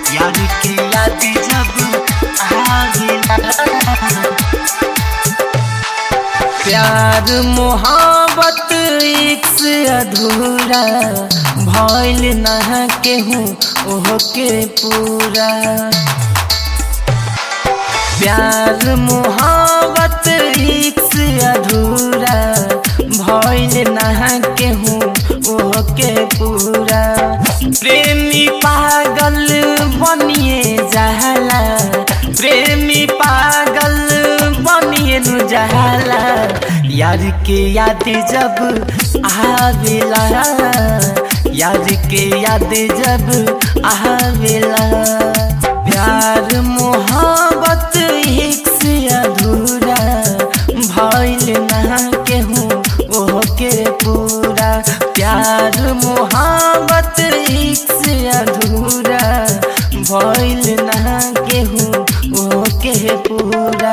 यार के याद जब आवेला प्यार मोहब्बत एक से अधूरा भइल न केहू ओह के पूरा प्यार मोहब्बत एक से अधूरा भइल न केहू ओह के पूरा प्रेमी पागल बनिए जाला प्रेमी पागल बनिए नु जाला यार के याद जब आवेला यार के याद जब आवेला प्यार मोहब्बत एक से अधूरा भइल ना केहू ओह के पूरा प्यार मोहब्बत एक से अधूरा भइल ना केहू ओह के पूरा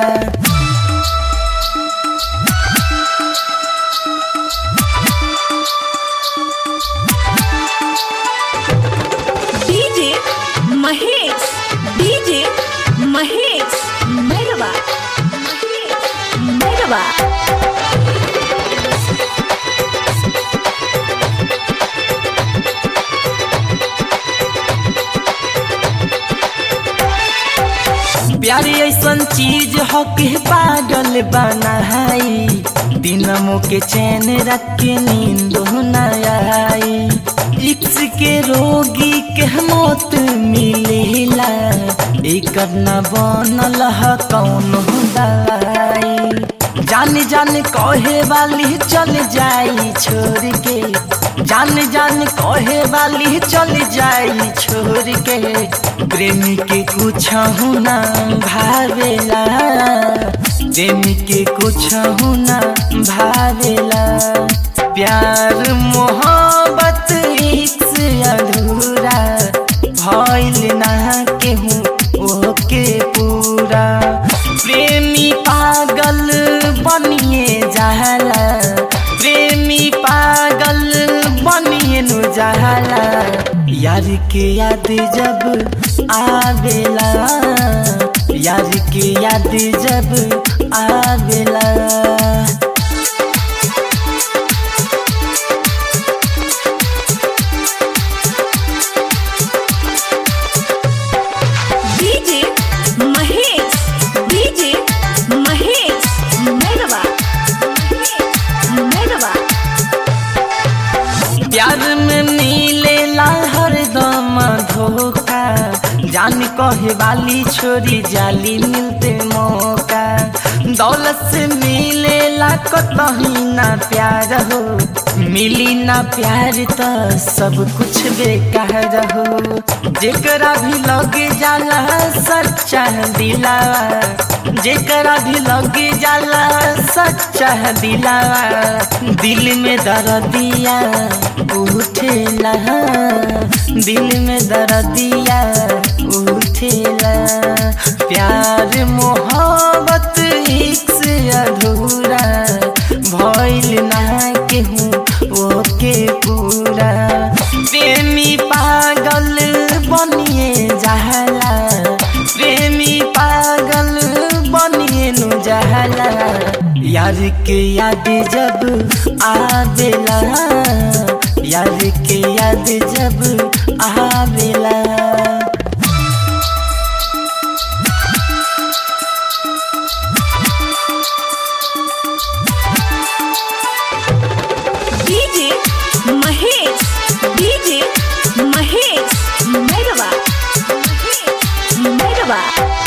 डीजे महेश डीजे महेश मैरवा मैरवा प्यारी ऐसन चीज हो के पागल बनाई दिनमो के चैन रख के नींद न आई इक्स के रोगी के मौत मिलेला एक न बनल ह कौन दवाई जान जान कहे वाली चल जाई छोड़ के जान जान कहे वाली चल जाई छोड़ के प्रेमी के कुछ ना भावेला प्रेमी के कुछ ना भावेला प्यार मोहब्बत एक से अधूरा भइल ना केहू ओके पूरा प्रेमी पागल बनिए जाला प्रेमी पागल बनिए नु जाला यार के याद जब आवेला यार के याद जब आवेला डीजे महेश डीजे महेश मैरवा मैरवा प्यार में मिलेला हरदम धोखा जान कहे वाली छोरी जाली मिलते मौका दौलत से मिलेला कतही ना प्यार हो मिली ना प्यार तो सब कुछ बेकार हो जेकरा भी लगे जाला सच्चा दिलावा जेकरा भी लगे जाला सच्चा दिलावा दिल में दर्दिया उठेला दिल में दर्दिया उठेला प्यार मोहब्बत एक से अधूरा भइल ना केहू ओके पूरा प्रेमी पागल बनिए जाला प्रेमी पागल बनिए नु जाला यार के याद जब आवेला यार के याद जब आवेला DJ Mahesh DJ Mahesh Mairwa Mairwa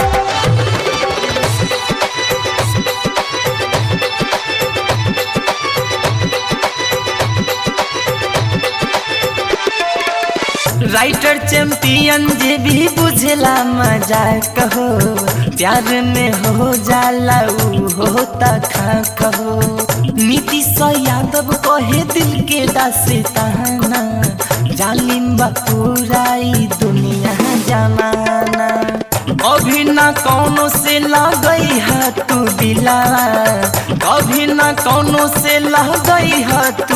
writer champion जे भी बुझला मजा कहो प्यार में हो जाला ऊ होता खा कहो नीतीश यादव कहे दिल के दास्ताना जालिम बा पूरा ई दुनिया जमाना कभी ना कौनो से लगई है तू दिलावा कभी ना कौनो से लगई है तू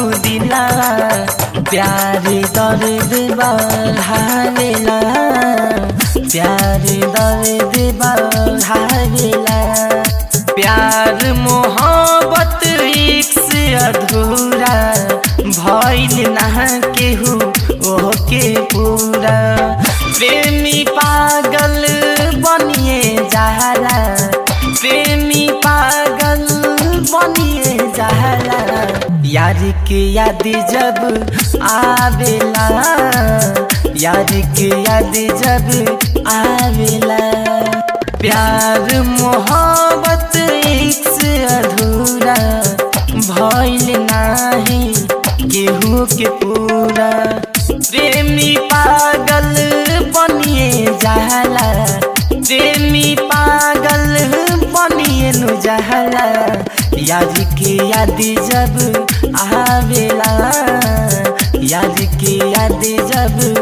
दिलावा प्यारे दर्द बढ़ावेला प्यार दर्द बढ़ावेला प्यार मोहब्बत एक से अधूरा भइल ना केहू ओके पूरा प्रेमी पागल बनिए जाला प्रेमी पागल बनिए जाला यार के याद जब आवेला यार के याद जब आवेला प्यार मोहब्बत एक से अधूरा भइल नाही केहू के पूरा प्रेमी पागल बनिए जाला प्रेमी पागल बनिए नु जाला याद के याद जब आवेला याद के याद जब